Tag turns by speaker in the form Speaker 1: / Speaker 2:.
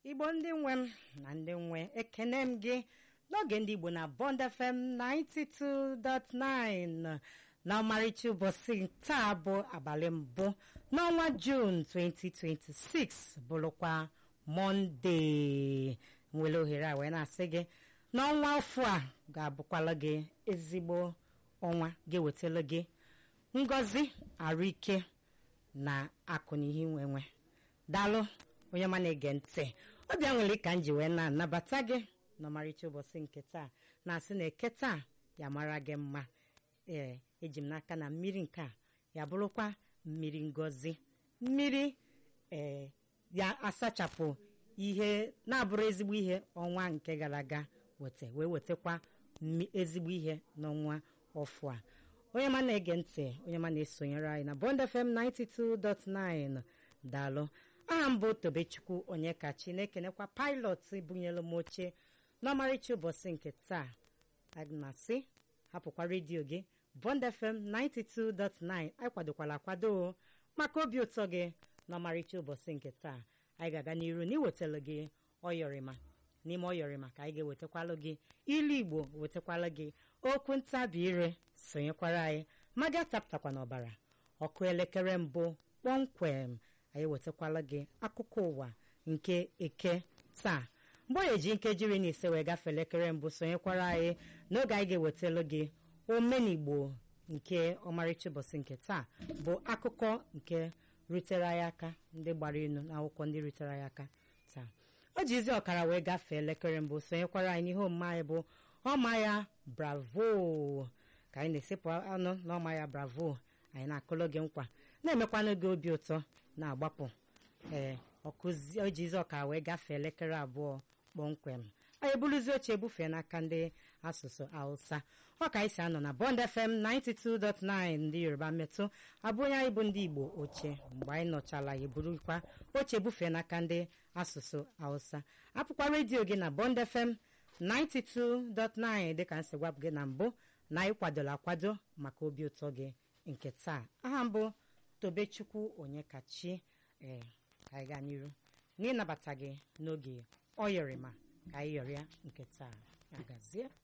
Speaker 1: igbo ndị nwe m na ndị nwe ekene m gị n'oge ndị igbo na bond fm 92.9 na ọmarịcha ụbọchị taa bụ abalị mbụ n'ọnwa jun 2026 bụrụkwa mọnde nwere ohere a wee na-asị gị n'ọnwa afọ a ga-abụkwala gị ezigbo ọnwa ga-ewetala gị ngọzi arụike na akụ na ihe nwenwe daalụ onye ma na-ege ntị ọbịa nwere ka m ji wee na-anabata gị n'ọmarịcha ụbọchị nke taa na-asị na eke taa ya mara gị mma ee eji m n'aka na mmiri nke a ya bụrụkwa mmiri ngọzi mmiri ee ya asachapụ ihe na-abụrụ ezigbo ihe ọnwa nke gara aga weta wee wetakwa ezigbo ihe n'ọnwa ọfụ a onye ma na-ege ntị onye ma na-esonyere anyị na Bond FM 92.9 daalụ aha m bụ tobechukwu onye kachi na-ekenekwa pilot bunyelu m oche n'ọmarịcha ụbọchị nke taa aga m asị hapụkwa redio gị Bond FM 92.9 anyị kwadokwala akwado maka obi ụtọ gị n'ọmarịcha ụbọchị nke taa anyị ga-aga n'iru na iwetara gị ọyọrịma n'ime ọyọrịma ka anyị ga-ewetakwalụ gị ilu igbo wetakwalụ gị okwu ntabi ire sonyekwara anyị maga tapụtakwa n'ọbara ọkụ elekere mbụ kpọmkwem anyị wetakwala gị akụkọ ụwa nke eke taa mgbe ọ eji nkejiri na ise wee gafee elekere mbụ sonyekwara anyị n'oge anyị ga-ewetalụ gị omenigbo nke ọmarịcha ụbọchị nke taa bụ akụkọ nke rutere anyị aka ndị gbara elu n'akwụkwọ ndị rutere anyị aka taa o ji izi ọkara wee gafee elekere mbụ sonyekwara anyị n'ihe omume anyị bụ ọma ya bravo ka anyị na-esepụ anụ n'ọma ya bravo anyị na-akụlụ gị nkwa na-emekwanụ gị obi ụtọ na-agbapụ ee ọkụzi o ji izi ọkara wee gafee elekere abụọ kpọmkwem anyị eburuzi oche ebufee n'aka ndị asụsụ hausa ọ ka anyị si anọ na bond fm 92.9 ndị yoruba metụ abụ onye anyị bụ ndị igbo oche mgbe anyị nọchala ya eburukwa oche ebufee n'aka ndị asụsụ hausa apụkwa redio gị na bond fm 92.9 dịka nsị gwapụ gị na mbụ na anyị kwadola akwado maka obi ụtọ gị nke taa aha mbụ tobechukwu onye kachi ee ka anyị gaa n'iru n'ịnabata gị n'oge ọ yọrịma ka anyị yọrịa nke taa agazie